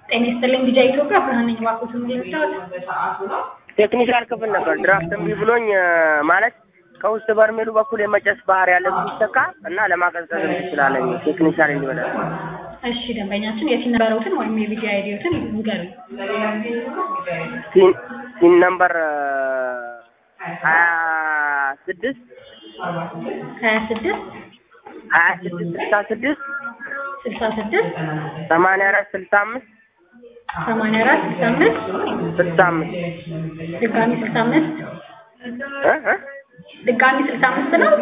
ጤና ይስጥልኝ ቢጃ ኢትዮጵያ ብርሃን ነኝ። እባክዎትን ልርዳዎት? ቴክኒሻል ክፍል ነበር ድራፍት እምቢ ብሎኝ ማለት ከውስጥ በርሜሉ በኩል የመጨስ ባህሪ ያለ ሲሰካ እና ለማቀዝቀዝ ትችላለኝ ቴክኒሻል እንዲበለ እሺ ደንበኛችን የሲን ነበረውትን ወይም የቢጃ አይዲዎትን ንገሩኝ። ሲን ነምበር ሀያ ስድስት ሀያ ስድስት ሀያ ስድስት ስልሳ ስድስት ስልሳ ስድስት ሰማንያ አራት ስልሳ አምስት ሰማንያ አራት ስልሳ አምስት ስልሳ አምስት ድጋሚ ስልሳ አምስት እ እ ድጋሚ ስልሳ አምስት ነው።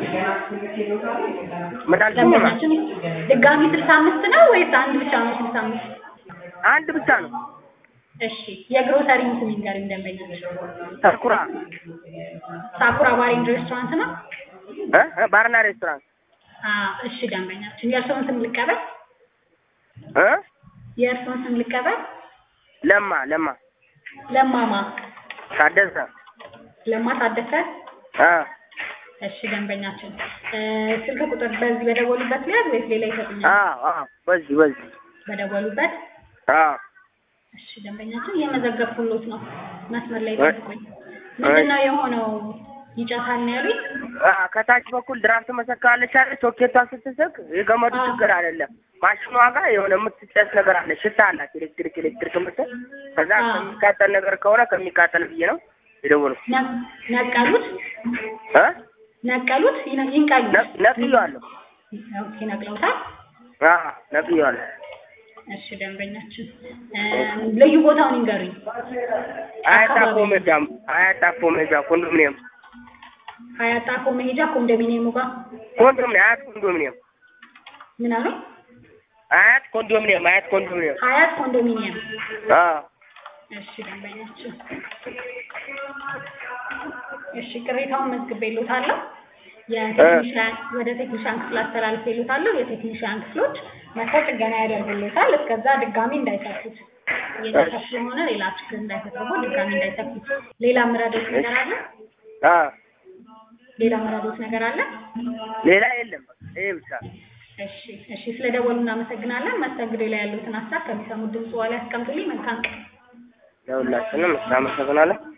ምን አልሽኝ? ደንበኛችን ድጋሚ ስልሳ አምስት ነው ወይስ አንድ ብቻ ነው ስልሳ አምስት? አንድ ብቻ ነው። እሺ የግሮሰሪውን ስም ይንገሩኝ ደንበኛችን። ተኩራ ሳኩራ ባር ኤንድ ሬስቶራንት ነው። እ እ ባርና ሬስቶራንት አ እሺ ደንበኛችን የእርስዎን ስም ልቀበል? እ የእርስዎን ስም ልቀበል? ለማ ለማ ለማማ ታደሰ ለማ ታደሰ። አ እሺ ደንበኛችን እ ስልክ ቁጥር በዚህ በደወሉበት ሊያዝ ወይስ ሌላ ይሰጡኛል? አ አ በዚህ በዚህ በደወሉበት አ እሺ ደንበኛችን እየመዘገብኩሎት ነው። መስመር ላይ ጠብቁኝ። ምንድን ነው የሆነው? ይጨሳል ነው ያሉኝ? አ ከታች በኩል ድራፍት መሰካለች አለ ሶኬቷ ስትስቅ የገመዱ አ። ችግር አይደለም። ማሽኗ ጋር የሆነ የምትጨስ ነገር አለ፣ ሽታ አላት። ኤሌክትሪክ ኤሌክትሪክ ምትል ከዛ አ። ከሚቃጠል ነገር ከሆነ ከሚቃጠል ብዬ ነው የደወልኩት። ነ- ነቀሉት እ ነቀሉት ይነ- ይንቀሉት። ነ- ነቅዬዋለሁ። ኦኬ ነቅለውታል። አ ነቅዬዋለሁ። እሺ ደንበኛችን እ ልዩ ቦታውን ይንገሩኝ። አያት አካባቢ። አፎ ሜዳ አያት አፎ ሜዳ ኮንዶሚኒየም ሀያት ጣፎ መሄጃ ኮንዶሚኒየሙ ጋር ኮንዶሚኒየም አያት ኮንዶሚኒየም ምን አሉ? አያት ኮንዶሚኒየም አያት ኮንዶሚኒየም ሀያት ኮንዶሚኒየም። አ እሺ ደንበኛችን እሺ ቅሬታውን መዝግቤልዎታለሁ። የቴክኒሻን ወደ ቴክኒሻን ክፍል አስተላልፌልዎታለሁ። የቴክኒሻን ክፍሎች መጥተው ጥገና ያደርጉልዎታል። እስከዛ ድጋሚ እንዳይሰኩት እየጨሰ ስለሆነ ሌላ ችግር እንዳይፈጥሩ ድጋሚ እንዳይሰኩት። ሌላ ምራዶት ነገር አለ? አ ሌላ ምራዶት ነገር አለ? ሌላ የለም። ይሄ ብቻ እሺ እሺ፣ ስለደወሉ እናመሰግናለን። መስተንግዶ ላይ ያሉትን ሀሳብ ከሚሰሙት ድምጽ በኋላ ያስቀምጡልኝ። መልካም ቀን። ለሁላችንም እናመሰግናለን።